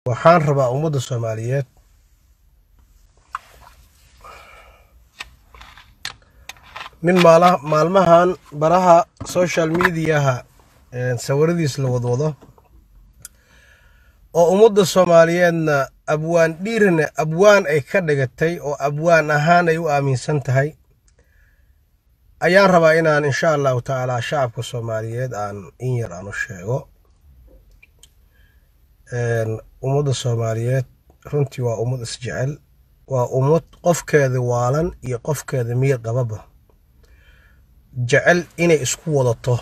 waxaan rabaa ummadda soomaaliyeed nin maala maalmahan baraha social mediaha sawiradiis la wadwado oo ummadda soomaaliyeedna abwaan dhiirina abwaan ay ka dhigatay oo abwaan ahaan ay u aaminsan tahay ayaan rabaa inaan insha allahu tacaala shacabka soomaaliyeed aan in yar aan u sheego ummadda soomaaliyeed runtii waa ummad isjecel waa ummad qofkeeda waalan iyo qofkeeda miyir qababa jecel inay isku wadato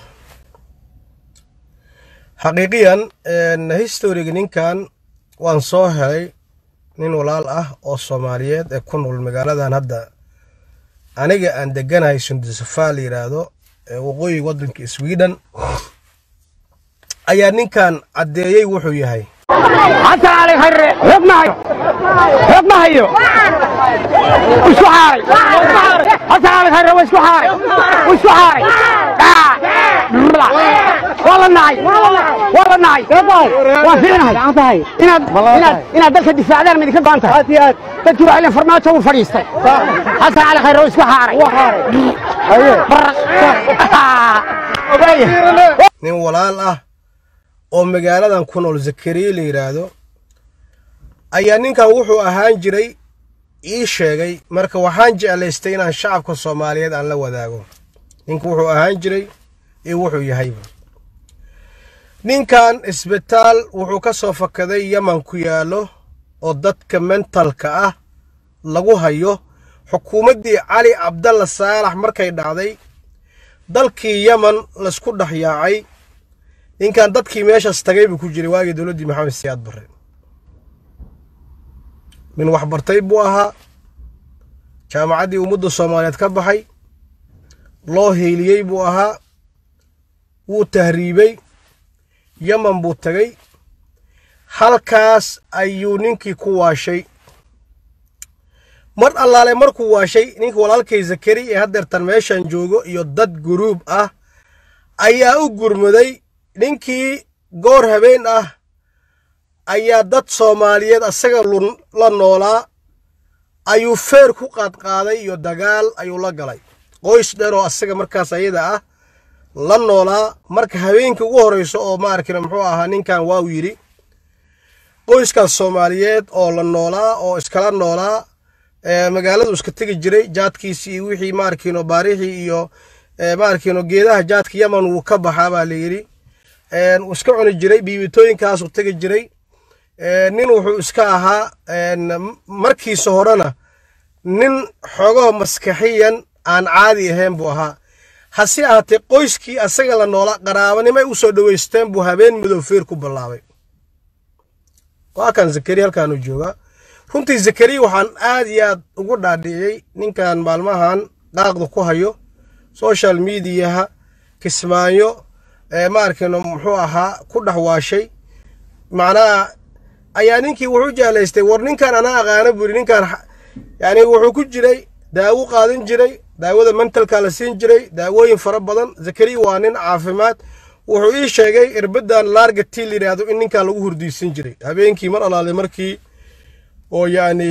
xaqiiqiyan historiga ninkan waan soo helay nin walaal ah oo soomaaliyeed ee ku nool magaaladan hadda aniga aan deganahay sundisafaa la yidhaahdo ee waqooyi waddanka sweden ayaa ninkan caddeeyey wuxuu yahay حتى علي خير حق ما هي حق ما هي وشو حاري حتى علي خير وشو حاري وشو حاري والله ناي والله ناي وفينا هاي إن إن إن دلك الدفاع ده من ذيك بانتا تجوا على فرماته وفريستي حتى علي خير وشو حاري أيوه nin walaal ah oo magaaladan ku nool zakariya la yidhaahdo ayaa ninkan wuxuu ahaan jiray ii sheegay marka waxaan jeclaystay inaan shacabka soomaaliyeed aan la wadaago ninku wuxuu ahaan jiray iyo wuxuu yahayba ninkan isbitaal wuxuu ka soo fakaday yaman ku yaallo oo dadka mentalka ah lagu hayo xukuumaddii cali cabdalla saalax markay dhacday dalkii yaman laysku dhex yaacay ninkan dadkii meeshaas tagay buu ku jiray waagii dowladdii maxamed siyaad barre nin waxbartay buu ahaa jaamacaddii ummadda soomaaliyeed ka baxay loo hiiliyey buu ahaa wuu tahriibey yaman buu tagay halkaas ayuu ninkii ku waashay mar allaale markuu waashay ninkii walaalkay zakari ee haddeertan meeshan joogo iyo dad guruub ah ayaa u gurmaday ninkii goor habeen ah ayaa dad soomaaliyeed asaga la noolaa ayuu feer ku qaadqaaday iyo dagaal ayuu la galay qoys dheer oo asaga markaas ayada ah la noolaa marka habeenkii ugu horreyso oo maarkina muxuu ahaa ninkan waaw yidhi qoyskaas soomaaliyeed oo la noolaa oo iskala noolaa magaaladu iska tegi jiray jaadkiisii iyo wixii maarkino baarixii iyo maarkino geedaha jaadka yaman wuu ka baxaa baa la yidhi uu iska cuni jiray biibitooyinkaasuu tegi jiray nin wuxuu iska ahaa markiisa horena nin xogaho maskaxiyan aan caadi ahayn buu ahaa hase ahaatee qoyskii asaga la noolaa qaraabanimay u soo dhoweysteen buu habeen madow feer ku bilaabay waa kan zakari halkaanuu joogaa runtii zakariya waxaan aad iyo aad ugu dhaadhiciyey ninkan maalmahan qaaqda ku hayo social mediaha kismaayo maarkino muxuu ahaa ku dhex waashay macnaha ayaa ninkii wuxuu jeclaystay war ninkan anaa aqaano buri ninkan yani wuxuu ku jiray daawo qaadan jiray daawada mentalka la siin jiray daawooyin fara badan zakariya waa nin caafimaad wuxuu ii sheegay irbadan laarga tii layidhaahdo in ninkan lagu hurdiisan jiray habeenkii mar alaale markii oo yacni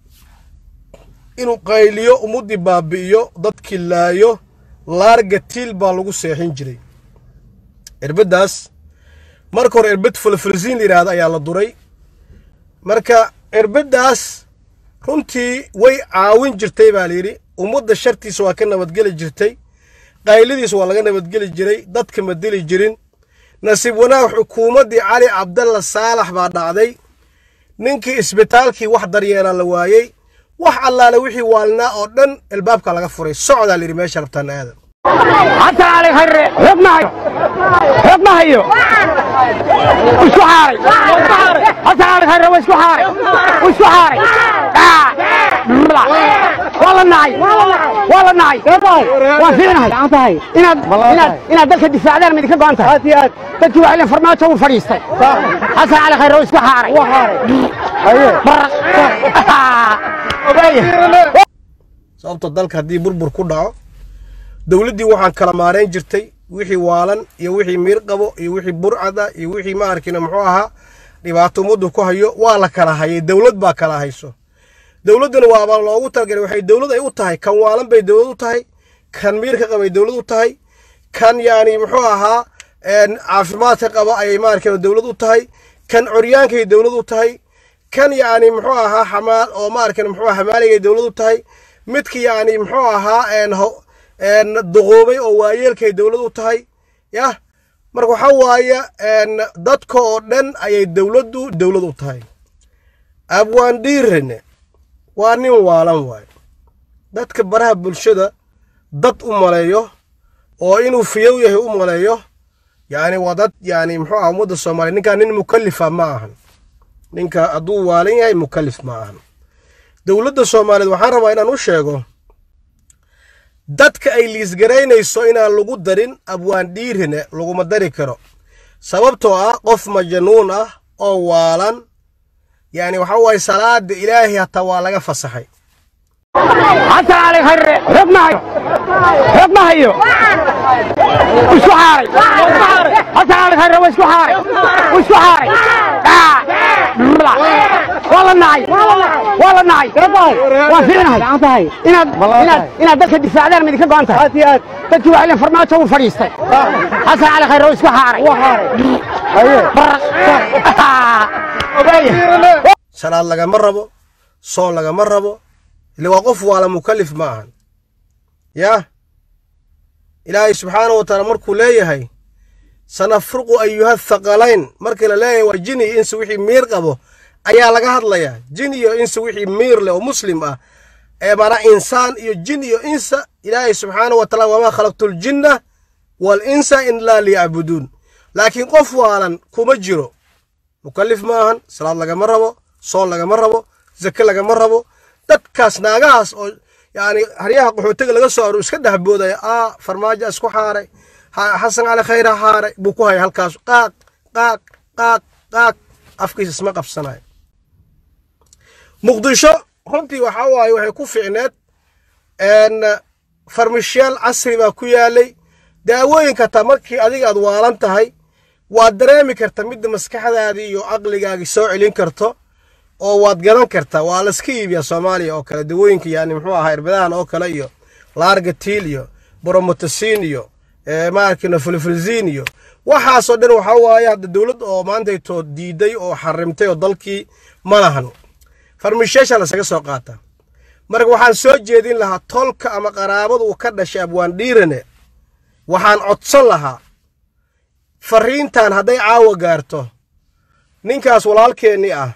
inuu qayliyo ummaddii baabi'iyo dadkii laayo laarga tiil baa lagu seexin jiray irbaddaas marka hore irbad fulfulsiin la yidhaahdo ayaa la duray marka irbaddaas runtii way caawin jirtay baa layidhi ummadda shartiisa waa ka nabadgeli jirtay qayladiisa waa laga nabadgeli jiray dadka ma dili jirin nasiib wanaag xukuumaddii cali cabdalla saalax baa dhacday ninkii isbitaalkii wax daryeela la waayey wax allaale wixii waalnaa oo dhan albaabka laga furay socdaa layidhi meesha rabtaan aadan حتى علي خير حق ما هي حق ما هي وشو حاري حتى علي خير وشو حاري وشو حاري والله ناي والله ناي وفينا هاي إن إن إن دلك الدفاع ده من ذيك بانتا تجوا على فرماته وفريستي حتى علي خير وشو حاري أيوه sababta dalka haddii burbur ku dhaco dowladdii waxaan kala maarayn jirtay wixii waalan iyo wixii miir qabo iyo wixii burcada iyo wixii maarkina muxuu ahaa dhibaato ummaddu ku hayo waa la kala hayay dowlad baa kala hayso dowladduna waaba loogu talagalay waxay dowlad ay u tahay kan waalan bay dowlad u tahay kan miirka qabay dowlad u tahay kan yani muxuu ahaa caafimaadka qaba ayay maarkan dowlad u tahay kan coryaankay dowlad u tahay kan yani muxuu ahaa xamaal oo maarkan muxuu xamaaligay dowlad u tahay midka yani muxuu ahaa duquubay oo waayeelkay dowlad u tahay yah marka waxaa waaye dadka oo dhan ayay dowladdu dowlad u tahay abwaan dhiirane waa nin waalan waayo dadka baraha bulshada dad u maleeyo oo inuu fiyow yahay u maleeyo yani waa dad yani muxuu aha ummadda soomaaliya ninkaa nin mukalifa ma ahan ninka hadduu waalan yahay mukalif ma ahan dowladda soomaaliyeed waxaan rabaa inaan u sheego dadka ay liisgaraynayso inaan lagu darin abwaan dhiirine laguma dari karo sababtoo ah qof majanuun ah oo waalan yani waxa waaye salaada ilaahay hataa waa laga fasaxay حتى علي خير حب ما هيو حب ما هيو وشو حاري حتى علي خير وشو حاري وشو حاري آه. لا. والله ناي والله ناي وفينا هاي إنا إنا إنا دك الدفاع ده من ذيك قانتا تجوا على فرماته وفريستي حتى علي خير وشو حاري ايوه salaad lagama rabo soon lagama rabo ile waa qof waala mukalif ma ahan yah ilaahay subxaanahu wa tacaala markuu leeyahay sanafruqu ayuha thaqalayn markii la leeyahay waa jin iyo insi wixii miir qabo ayaa laga hadlayaa jin iyo insi wixii miir leh oo muslim ah ee maanaa insaan iyo jin iyo insa ilaahay subxaanahu wa tacaala wamaa khalaqtu ljinna wal insa ilaa liyacbuduun laakiin qof waalan kuma jiro mukalif ma ahan salaad lagama rabo soon lagama rabo zake lagama rabo dadkaas naagahaas oo yani haryaha qaxootiga laga soo aro iska dhexboodaya aa farmaajo isku xaaray xasan cali khayra xaaray buu ku haya halkaas qaaq qaaq qaaq qaaq afkiisa isma qabsanayo muqdisho runtii waxaa waaye waxay ku ficneed farmishayaal casri baa ku yaalay daawooyinka taa markii adiga aad waalan tahay waad dareemi karta midda maskaxdaadii iyo caqligaagii soo celin karto oo waad garan kartaa waa laska iibiyaa soomaaliya oo kale dawooyinka yani muxuu ahaa irbadahan oo kale iyo laargatiil iyo bromotasiin iyo maarkina fulfulziin iyo waxaasoo dhan waxaa waaye hadda dowlad oo maantaytoo diiday oo xarimtay oo dalkii ma lahan farmisheesha lasaga soo qaata marka waxaan soo jeedin lahaa tolka ama qaraabada uu ka dhashay abwaan dhiirane waxaan codsan lahaa fariintan hadday caawa gaarto ninkaas walaalkeennii ah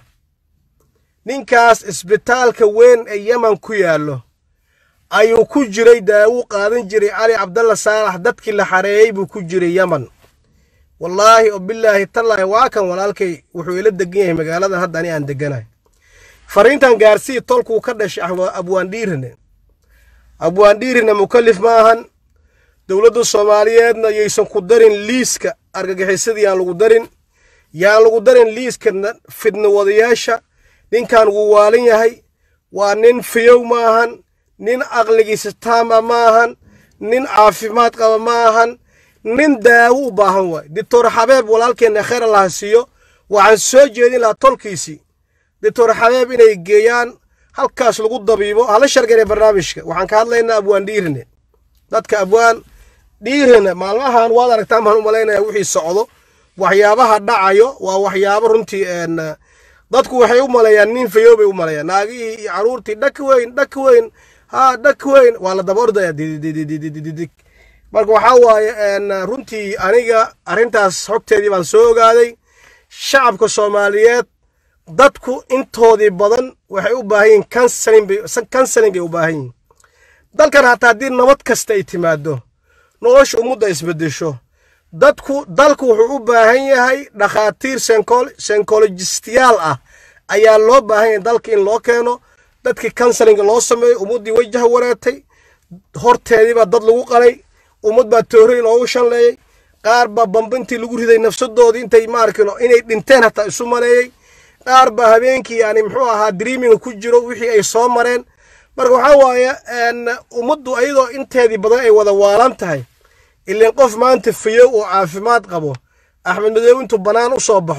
ninkaas isbitaalka weyn ee yeman ku yaallo ayuu ku jiray daawu qaadan jiray cali cabdalla saalax dadkii la xareeyey buu ku jiray yeman wallaahi oo bilaahi tallaahi waa kan walaalkay wuxuu ila degan yahay magaaladan hadda ani aan deganahay fariintan gaarsii tolkuu ka dhashay abwaan dhiirine abwaan dhiirine mukalif ma ahan dowladda soomaaliyeedna yaysan ku darin liiska argagixisadii yaan lagu darin yaan lagu darin liiska fidna wadayaasha ninkan wuu waalan yahay waa nin fiyow ma ahan nin aqligiisa taama ma ahan nin caafimaad qaba ma ahan nin daawo u baahan waay doctor xabeeb walaalkeenna khayr allaha siiyo waxaan soo jeedin lahaa tolkiisii doctor xabeeb inay geeyaan halkaas lagu dabiibo hala shargane barnaamijka waxaan ka hadlaynaa abwaan dhiirine dadka abwaan dhiirine maalmahan waad aragtaan baan u malaynaya wixii socdo waxyaabaha dhacayo waa waxyaabo runtii dadku waxay u maleeyaan nin fayow bay u maleeyaan naagihii iyo caruurtii dhak weyn dhak weyn ha dhak weyn waa la daba ordaya didididididig marka waxaa waaye runtii aniga arrintaas xogteedii baan soo ogaaday shacabka soomaaliyeed dadku intoodii badan waxay u baahan yihiin kansalin bay u baahan yihiin dalkan hataa haddii nabad kasta ay timaado nolosha ummadda isbedesho dadku dalku wuxuu u baahan yahay dhakhaatiir senkolojistiyaal ah ayaa loo baahan yahay dalka in loo keeno dadkii kansalinga loo sameeyo ummaddii wajah wareetay horteediibaa dad lagu qalay ummad baa toorey loogu shanleeyey qaar baa bambintii lagu riday nafsadoodii intay maarkino inay dhinteen hataa isu maleeyey qaar baa habeenkii yani muxuu ahaa dreaminga ku jiro wixii ay soo mareen marka waxaa waaye ummaddu ayadoo inteedii badan ay wada waalan tahay ilan qof maanta fayow oo caafimaad qabo axmed madoobe intuu bannaan u soo baxo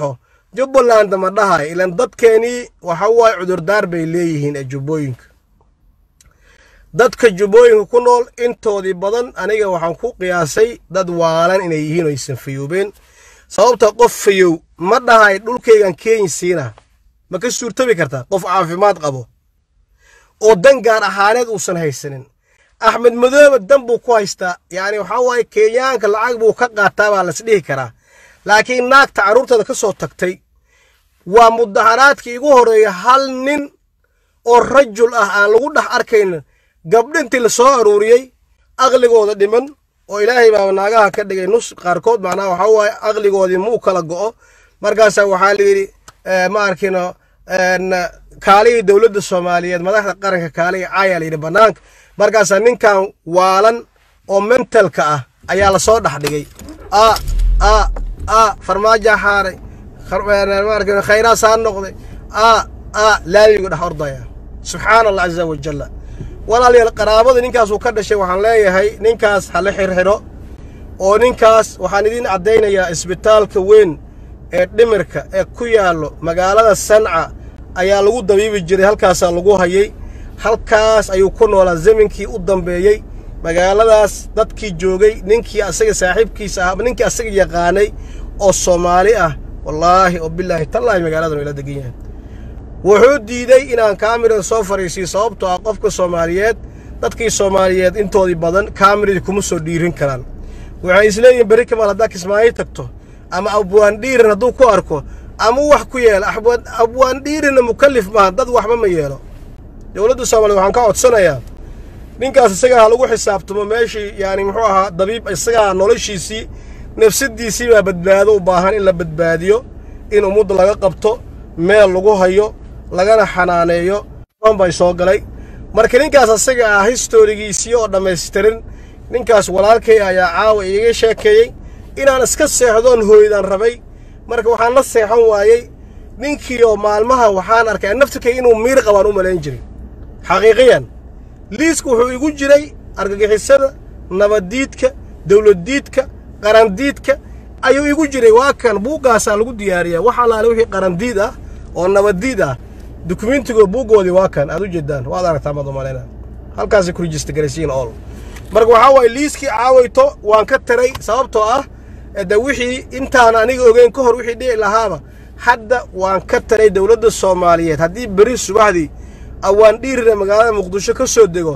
jubbaland ma dhahay ilan dadkeenii waxa waaye cudurdaar bay leeyihiin ee jubbooyinka dadka jubbooyinka ku nool intoodii badan aniga waxaan ku qiyaasay dad waalan inay yihiin oo aysan fayoobeen sababta qof fayow ma dhahay dhulkaygan keenyi siina ma ka suurtabi kartaa qof caafimaad qabo oo dan gaar ahaaneed uusan haysanin axmed madoobe dan buu ku haystaa yacni waxaa waaye kenyaanka lacag buu ka qaataa baa las dhihi karaa laakiin naagta carruurteeda ka soo tagtay waa mudaharaadkii igu horreeya hal nin oo rajul ah aan lagu dhex arkayn gabdho intii la soo aruuriyey aqligooda dhiman oo ilaahay baa naagaha ka dhigay nus qaarkood macnaha waxaa waaye aqligoodii muu kala go'o markaasaa waxaa la yidhi ma arkino kaalihii dowladda soomaaliyeed madaxda qaranka kaalihi caayaa la yidhi bannaanka markaasaa ninkan waalan oo mentalka ah ayaa lasoo dhex dhigay a a a farmaaja xaaray maarkin khayraas haa noqday a a laamigu dhex ordaya subxaana allah caza wajalla walaalayaal qaraabada ninkaasuu ka dhashay waxaan leeyahay ninkaas hala xirxidho oo ninkaas waxaan idiin caddaynayaa isbitaalka weyn ee dhimirka ee ku yaallo magaalada sanca ayaa lagu dabiibi jiray halkaasaa lagu hayay halkaas ayuu ku noolaa zaminkii u dambeeyey magaaladaas dadkii joogay ninkii asaga saaxiibkiisa ah ninkii asaga yaqaanay oo soomaali ah wallaahi oo bilaahi tallaahi magaaladan ila degan yahay wuxuu diiday inaan kaamira soo fariisiyo sababtoo ah qofka soomaaliyeed dadkii soomaaliyeed intoodii badan kaamiradii kuma soo dhiirin karaan waxay isleeyihin berri kamaal haddaa kismaayo tagto ama abwaandhiirin hadduu ku arko ama wax ku yeelo abwaandhiirinna mukallif maaha dad waxba ma yeelo dowladda soomaliya waxaan ka codsanayaa ninkaas isagaa ha lagu xisaabtamo meeshii yaani muxuu ahaa dabiib isagaa noloshiisii nafsadiisii baa badbaado u baahan in la badbaadiyo in ummadda laga qabto meel lagu hayo lagana xanaaneeyo an bay soo galay marka ninkaas asaga ah historigiisii oo dhammaystirin ninkaas walaalkay ayaa caawa iiga sheekeeyey inaan iska seexdoon hooydaan rabay marka waxaan la seexan waayey ninkii oo maalmaha waxaan arkay naftirkay inuu miir qabaan u malayn jiray xaqiiqiyan liisku wuxuu igu jiray argagixisada nabaddiidka dawladdiidka qarandiidka ayuu igu jiray waa kan buuggaasaa lagu diyaariyaa wax allaale wixii qarandiid ah oo nabaddiid ah dukumentigo buuggoodii waa kan aad u jeedaan waad aragtaa maad umalayna halkaasay ku rijista garaysiin ool marka waxaa waaye liiskii caawayto waan ka taray sababtoo ah de wixii intaan aniga ogeyn ka hor wixii dhici lahaaba hadda waan ka taray dowladda soomaaliyeed haddii beri subaxdii awaan dhiirina magaalada muqdisho ka soo dego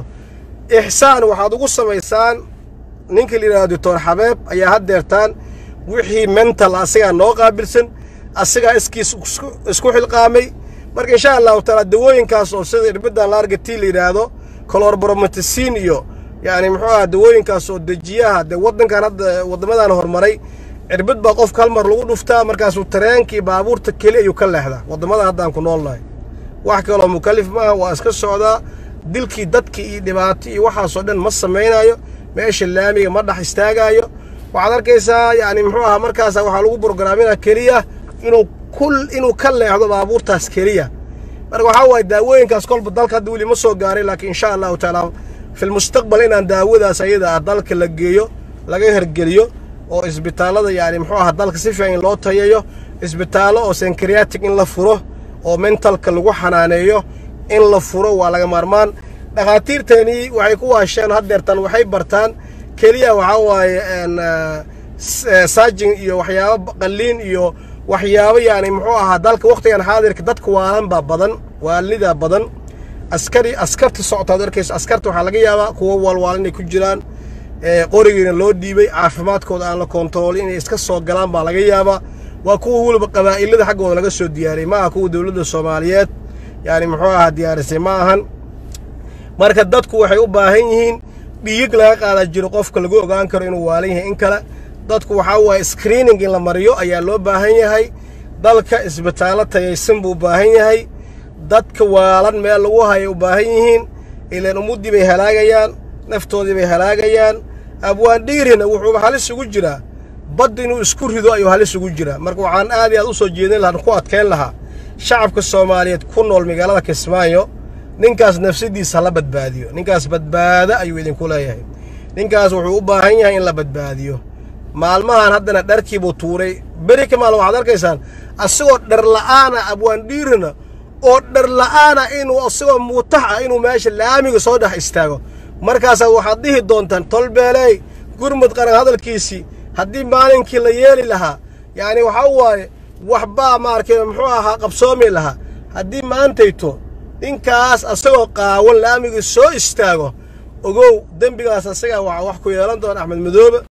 ixsaan waxaad ugu samaysaan ninka la yidhahdo doctor xabeeb ayaa haddeertaan wixii mental asagaa noo qaabilsan asagaa iskiis isku xilqaamay marka insha allahu taala dawooyinkaas oo sida irbiddan laargatii la yidhaahdo colorbromatisin iyo yacni muxuu aha dawooyinkaas oo dejiyaha dee waddankan hadda waddamadan horumaray cirbid baa qofka hal mar lagu dhuftaa markaasuu tareenkii baabuurta keli ayuu ka leexdaa waddamada haddaan ku noolnahay wax kaloo mukallif maaha waa iska socdaa dilkii dadkii iyo dhibaato iyo waxaasoo dhan ma samaynayo meesha laamiga ma dhex istaagaayo waxaad arkaysaa yacni muxuu ahaa markaasa waxaa lagu brogaraamina keliya inuu kul inuu ka leexdo baabuurtaas keliya marka waxaa waaye daawooyinkaas kolba dalka hadda weli ma soo gaaray laakiin insha allahu tacaala fi lmustaqbal inaan daawadaas ayada ah dalka la geeyo laga hergeliyo oo isbitaallada yacni muxuu ahaa dalka si fiican in loo tayayo isbitaallo oo senkriatic in la furo oo mentalka lagu xanaaneeyo in la furo waa laga maarmaan dhakhaatiirteennii waxay ku waasheen haddeertan waxay bartaan keliya waxaa waaye saajin iyo waxyaabo qalliin iyo waxyaabo yacni muxuu ahaa dalka wakhtigan xaadirka dadka waalan baa badan waalnidaa badan askari askarta socotaad arkayso askarta waxaa laga yaabaa kuwo waalwaal inay ku jiraan qorigiina loo dhiibay caafimaadkooda aan la koontaroolin inay iska soo galaan baa laga yaabaa waa kuwa weliba qabaa'ilada xaggooda laga soo diyaariyey ma aha kuwa dowladda soomaaliyeed yacni muxuu ahaa diyaarisay ma ahan marka dadku waxay u baahan yihiin dhiig laga qaadaa jiro qofka lagu ogaan karo inuu waalan yahay in kale dadku waxaa waaye screening in la mariyo ayaa loo baahan yahay dalka isbitaallo tayaysan buu u baahan yahay dadka waalan meel lagu hayay u baahan yihiin ilaan ummuddii bay halaagayaan naftoodii bay halaagayaan abwaan dhiirina wuxuu halis ugu jiraa badd inuu isku rido ayuu halis ugu jiraa marka waxaan aad iyo aad u soo jeedin lahaa ku adkayn lahaa shacabka soomaaliyeed ku nool magaalada kismaayo ninkaas nafsadiisa hala badbaadiyo ninkaas badbaado ayuu idinku leeyahay ninkaas wuxuu u baahan yahay in la badbaadiyo maalmahan haddana dharkiibuu tuuray beri ka maalin waxaad arkaysaan asagoo dhar la'aana abwaandhiirina oo dhar la'aana inuu asagoo muutax ah inuu meesha laamiga soo dhex istaago markaasaa waxaad dhihi doontaan tolbeeley gurmud qaran hadalkiisii haddii maalinkii la yeeli lahaa yacni waxaa waaye waxbaa maarkay muxuu ahaa qabsoomi lahaa haddii maantayto ninkaas asagoo qaawan laamiga soo istaago ogow dembigaas asagaa waxaa wax ku yeelan doona axmed madoobe